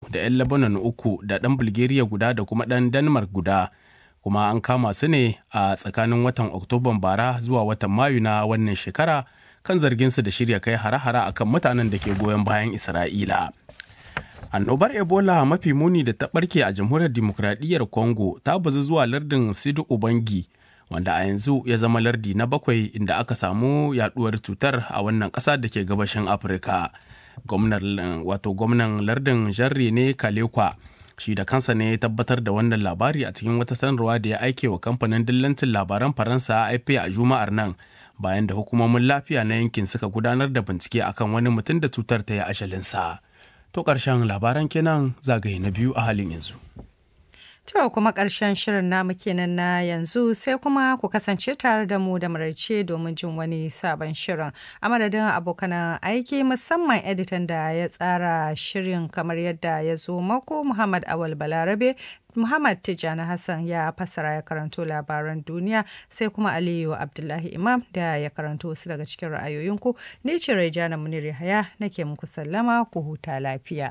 da 'yan Lebanon uku da ɗan Bulgaria guda da kuma ɗan Denmark guda. Kuma an kama su ne a tsakanin watan Oktoban bara zuwa watan Mayu na wannan shekara kan zarginsu da shirya kai hare-hare akan mutanen da ke goyon bayan Isra'ila. annobar ebola mafi muni da ta barke a jamhuriyar dimokuraɗiyyar congo ta bazu zuwa lardin sidu ubangi wanda a yanzu ya zama lardi na bakwai inda aka samu yaduwar cutar a wannan ƙasa da ke gabashin afirka wato gwamnan lardin jarre ne kalekwa shi da kansa ne ya tabbatar da wannan labari a cikin wata sanarwa da ya aike wa kamfanin dillancin labaran faransa afp a juma'ar nan bayan da hukumomin lafiya na yankin suka gudanar da bincike akan wani mutum da cutar ta yi ashalinsa. To ƙarshen labaran kenan zagaye na biyu a halin yanzu. To kuma ƙarshen shirin namu kenan na yanzu sai kuma ku kasance tare da mu da maraice domin jin wani sabon shirin. A madadin abokan aiki musamman editan da ya tsara shirin kamar yadda ya zo mako Muhammad Awal Balarabe Muhammad Tijjani Hassan ya fassara ya karanto labaran duniya sai kuma Aliyu Abdullahi Imam da ya karanto wasu daga cikin ra'ayoyinku. Ni ce Raijana Munir Yahaya nake muku sallama ku huta lafiya.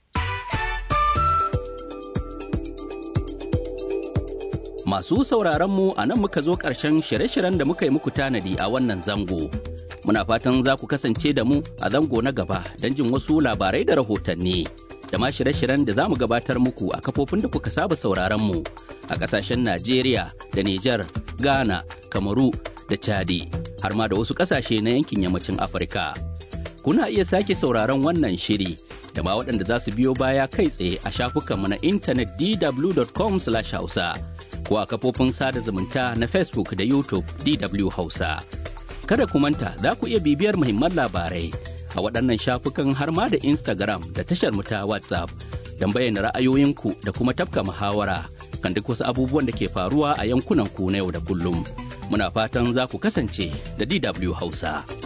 Masu sauraron mu a nan muka zo ƙarshen shirye-shiryen da muka yi muku tanadi a wannan zango. Muna fatan za ku kasance da mu a zango na gaba don jin wasu labarai da rahotanni. da ma shirye-shiryen da za mu gabatar muku a kafofin da kuka saba sauraron mu a ƙasashen Najeriya da Nijar, Ghana, Kamaru da Chadi har ma da wasu ƙasashe na yankin yammacin Afirka. Kuna iya sake sauraron wannan shiri da ma waɗanda za su biyo baya kai tsaye a shafukanmu na intanet dw.com/hausa ko a kafofin sada zumunta na Facebook da YouTube DW Hausa. Kada ku manta za ku iya bibiyar muhimman labarai a waɗannan shafukan har ma da Instagram da tashar mu ta WhatsApp don bayyana ra'ayoyinku da kuma tafka muhawara kan duk wasu abubuwan da ke faruwa a yankunan ku na yau da kullum. Muna fatan za ku kasance da DW Hausa.